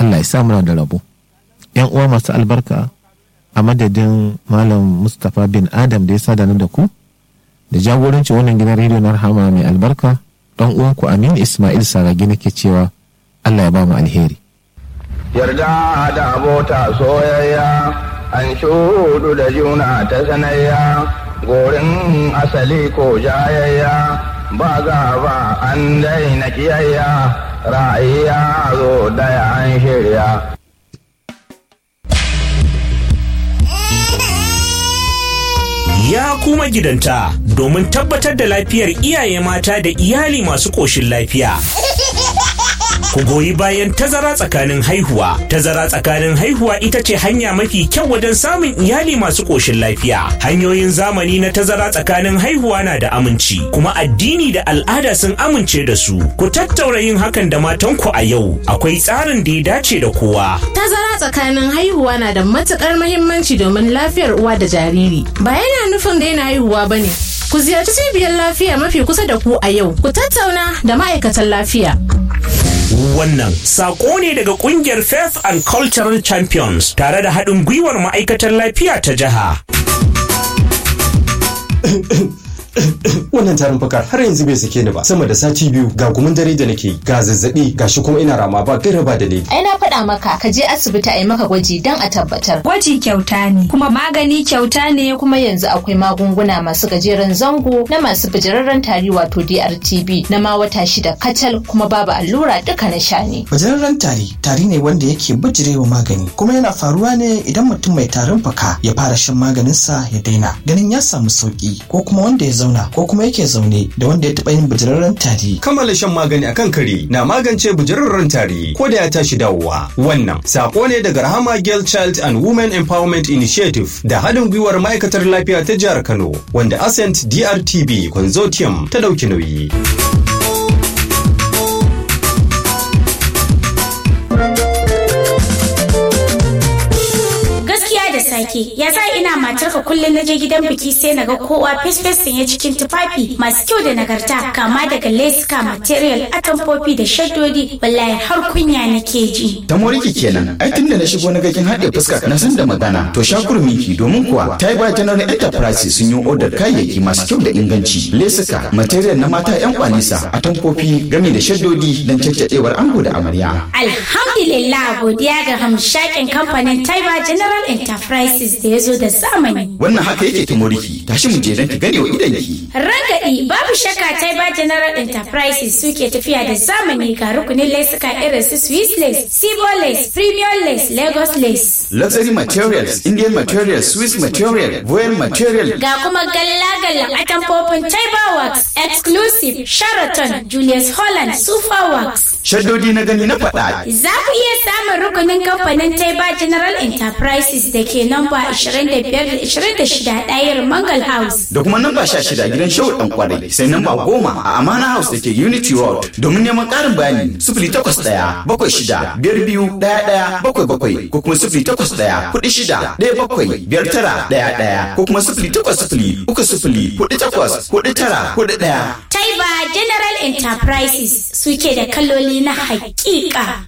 Allah ya sa muna da rabo yan uwa masu albarka a madadin malam mustapha bin adam da ya sada da ku da jagoranci wannan gidan rediyo na rahama mai albarka dan uwanku amin ismail saragi nake cewa Allah ya ba mu alheri yarda da abota soyayya an shudu da juna ta sanayya gorin asali ko jayayya ba ba an daina kiyayya ra'ayya zo daya an shirya ya kuma gidanta domin tabbatar da lafiyar iyaye mata da iyali masu ƙoshin lafiya. Ku goyi bayan tazara tsakanin haihuwa. Tazara tsakanin haihuwa ita ce hanya mafi kyau wajen samun iyali masu ƙoshin lafiya. Hanyoyin zamani na tazara tsakanin haihuwa na da aminci, kuma addini da al'ada sun amince da su. Ku tattaura yin hakan da matanku a yau. Akwai tsarin da ya dace da kowa. Tazara tsakanin haihuwa na da matukar mahimmanci domin lafiyar uwa da jariri. Ba yana nufin daina haihuwa ba ne. Ku ziyarci cibiyar lafiya mafi kusa da ku a yau. Ku tattauna da ma'aikatan lafiya. Wannan sako ne daga kungiyar Faith and Cultural Champions tare da haɗin gwiwar ma'aikatar lafiya ta jiha. wannan tarin fakar har yanzu bai sake ni ba sama da sati biyu ga gumin dare da nake ga zazzabi ga shi kuma ina rama ba gaira ba dalili ai na faɗa maka ka je asibiti a yi maka gwaji don a tabbatar gwaji kyauta ne kuma magani kyauta ne kuma yanzu akwai magunguna masu gajeren zango na masu bijirarren tari wato DRTB na ma wata shida kacal kuma babu allura duka na sha ne bijirarren tari tari ne wanda yake bijirewa magani kuma yana faruwa ne idan mutum mai tarin fuka ya fara shan maganinsa ya daina ganin ya samu sauki ko kuma wanda ya zauna ko kuma yake zaune da wanda ya taɓa yin bijirarren tari. Kammala shan magani akan kare na magance bijirarren tari ko da ya tashi dawowa. Wannan sako ne daga Rahama Girl Child and Women Empowerment Initiative da haɗin gwiwar ma'aikatar lafiya ta jihar Kano wanda Ascent DRTB Consortium ta ɗauki nauyi. sake ya za ina matarka kullum na je gidan biki sai naga kowa fes sanye cikin tufafi masu kyau da nagarta kama daga leska material atamfofi da shaddodi wallahi har kunya nake ji ta moriki kenan ai tunda na shigo na gakin haɗe fuska na san da magana to shakur miki domin kuwa ta yi ba general enterprise sun yi odar kayayyaki masu kyau da inganci lesuka material na mata yan kwanisa atamfofi gami da shaddodi don caccadewar ango da amarya alhamdulillah godiya ga hamshakin kamfanin taiba general enterprise da ya zo da zamani. Wannan haka yake ta moriki, tashi mu je don ki gane wa idanki. Rangadi babu shakka Taiba General Enterprises suke tafiya da zamani ga rukunin laisuka irin su Swiss lace, Sibo lace, Premium lace, Lagos lace. Luxury materials, Indian materials, Swiss material, Voyal material. Ga kuma galla-gallan atamfofin Taiba Works, Exclusive, Sheraton, Julius Holland, Super Works. Shaddodi na gani na faɗa. Za ku iya samun rukunin kamfanin Taiba General Enterprises da ke namba 25-26 ɗayar Mangal House. Da kuma namba 16 gidan Shehu ɗan kwarai sai namba 10 a Amana House da ke Unity Road. Domin neman ƙarin bayani 08 bakwai shida biyar biyu ɗaya ɗaya bakwai bakwai ko kuma 08 kuɗi shida ɗaya bakwai biyar tara ɗaya ɗaya ko kuma 08 uku sifili kuɗi takwas kuɗi tara kuɗi ɗaya. Taiba General Enterprises suke da kaloli na hakika.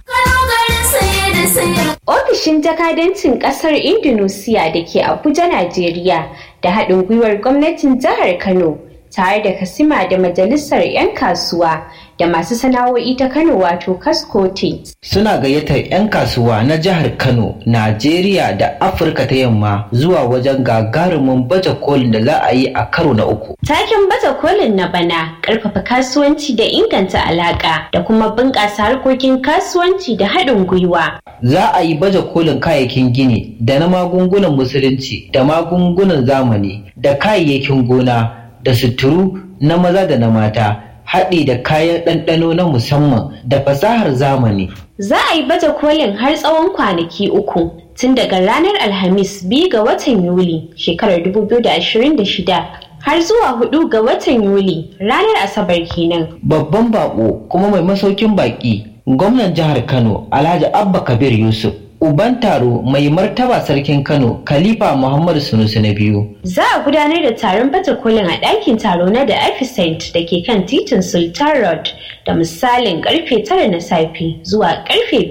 Ofishin jakadancin ƙasar Indonesia da ke Abuja, Najeriya da haɗin gwiwar gwamnatin jihar Kano tare da Kasima da Majalisar 'yan kasuwa da masu sana'o'i ta Kano wato Kaskote. Suna gayyatar 'yan kasuwa na jihar Kano, Najeriya da Afirka ta yamma zuwa wajen gagarumin baje kolin da za a yi a karo na uku. Taken baje kolin na bana ƙarfafa kasuwanci da inganta alaƙa da kuma bunƙasa harkokin kasuwanci da haɗin gwiwa. Za a yi baje kolin kayayyakin gini da na magungunan musulunci da magungunan zamani da kayayyakin gona da suturu na maza da na mata. haɗi da kayan ɗanɗano na musamman da fasahar zamani. Za a yi baje kolin har tsawon kwanaki uku tun daga ranar Alhamis biyu ga watan Yuli shekarar 2026 har zuwa hudu ga watan Yuli ranar Asabar kenan. Babban bako kuma mai masaukin baki gwamnan jihar Kano Alhaji Abba Kabir Yusuf Uban taro mai martaba sarkin Kano Khalifa Muhammadu Sunusi na biyu. Za a gudanar da taron baje kolin a ɗakin taro na da Epicent da ke kan titin Sultan Road da misalin karfe tara na safe zuwa karfe